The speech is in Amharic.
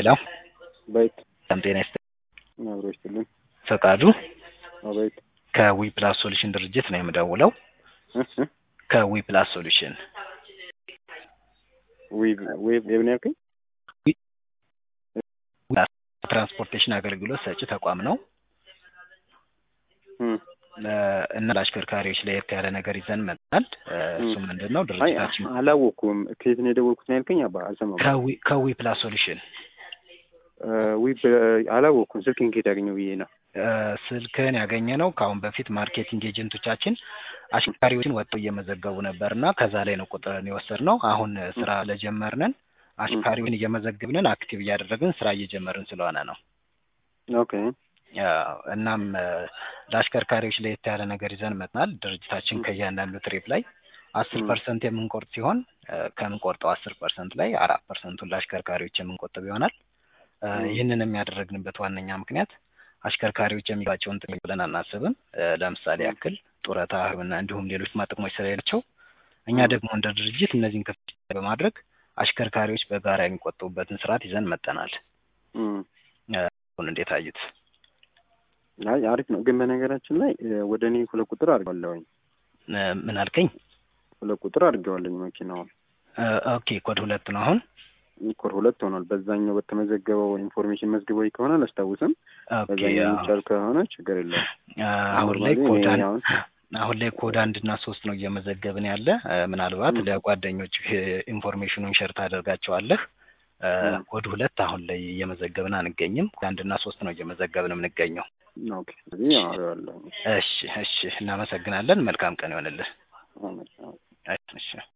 ሄሎ አቤት ሰላም ጤና ይስጥልኝ። አብሮ ይስጥልኝ። ፈቃዱ አቤት ከዊ ፕላስ ሶሉሽን ድርጅት ነው የምደውለው። እህ እህ ከዊ ፕላስ ሶሉሽን ዌብ ዌብ የምን ያልከኝ? ትራንስፖርቴሽን አገልግሎት ሰጪ ተቋም ነው እም ለ- እና ለአሽከርካሪዎች ለየት ያለ ነገር ይዘን መጥተናል። እ፣ እሱ ምንድን ነው አይ ድርጅታችን አላወኩም። ከየት ነው የደወልኩት ነው ያልከኝ? አባ አልሰማሁም። ከዊ ከዊ ፕላስ ሶሉሽን እ፣ ዌብ አላወኩም። ስልክን ከየት ያገኘው ብዬ ነው። እ፣ ስልክህን ያገኘ ነው ከአሁን በፊት ማርኬቲንግ ኤጀንቶቻችን አሽከርካሪዎችን ወጥተው እየመዘገቡ ነበር እና ከዛ ላይ ነው ቁጥርን የወሰድነው። አሁን ስራ ለጀመርንን አሽከርካሪውን እየመዘግብንን አክቲቭ እያደረግን ስራ እየጀመርን ስለሆነ ነው። ኦኬ ያው እናም እ፣ ለአሽከርካሪዎች ለየት ያለ ነገር ይዘን መጥናል። ድርጅታችን ከእያንዳንዱ ትሪፕ ላይ አስር ም። ፐርሰንት የምንቆርጥ ሲሆን እ፣ ከምንቆርጠው አስር ፐርሰንት ላይ አራት ፐርሰንቱን ለአሽከርካሪዎች የምንቆጥብ ይሆናል። እ፣ ም። ይህንን የሚያደረግንበት ዋነኛ ምክንያት አሽከርካሪዎች የሚባቸውን ጥቅም ብለን አናስብም። እ፣ ለምሳሌ ም። ያክል ጡረታ፣ ሕክምና እንዲሁም ሌሎች ጥቅሞች ስለሌላቸው እኛ ም። ደግሞ እንደ ድርጅት እነዚህን ክፍት በማድረግ አሽከርካሪዎች በጋራ የሚቆጥቡበትን ስርዓት ይዘን መጠናል። እም። አሁን እንዴት አዩት? አይ አሪፍ ነው። ግን በነገራችን ላይ እ፣ ወደ እኔ ሁለት ቁጥር አድርገዋለሁኝ። እ፣ ምን አልከኝ? ሁለት ቁጥር አድርገዋለኝ መኪናውን እ፣ ኦኬ ኮድ ሁለት ነው አሁን ኮድ ሁለት ሆኗል። በዛኛው በተመዘገበው ኢንፎርሜሽን መዝግበው ከሆነ አላስታውስም። ኦኬ በዛኛው አዎ። የሚቻል ከሆነ ችግር የለውም። አ፣ አሁን ላይ ኖርማሊ ኮድ እኔ አንድ አሁን አሁን ላይ ኮድ አንድ እና ሶስት ነው እየመዘገብን ያለ። እ፣ ምናልባት ም። ለጓደኞች ኢንፎርሜሽኑን ሸር ታደርጋቸዋለህ። እ፣ ም። ኮድ ሁለት አሁን ላይ እየመዘገብን አንገኝም። ኮድ አንድ እና ሶስት ነው እየመዘገብን የምንገኘው። ኦኬ ስለዚህ አሪዋለሁ። እሺ እሺ፣ እናመሰግናለን። መልካም ቀን ይሆንልህ። አመሰግናለሁ። እሺ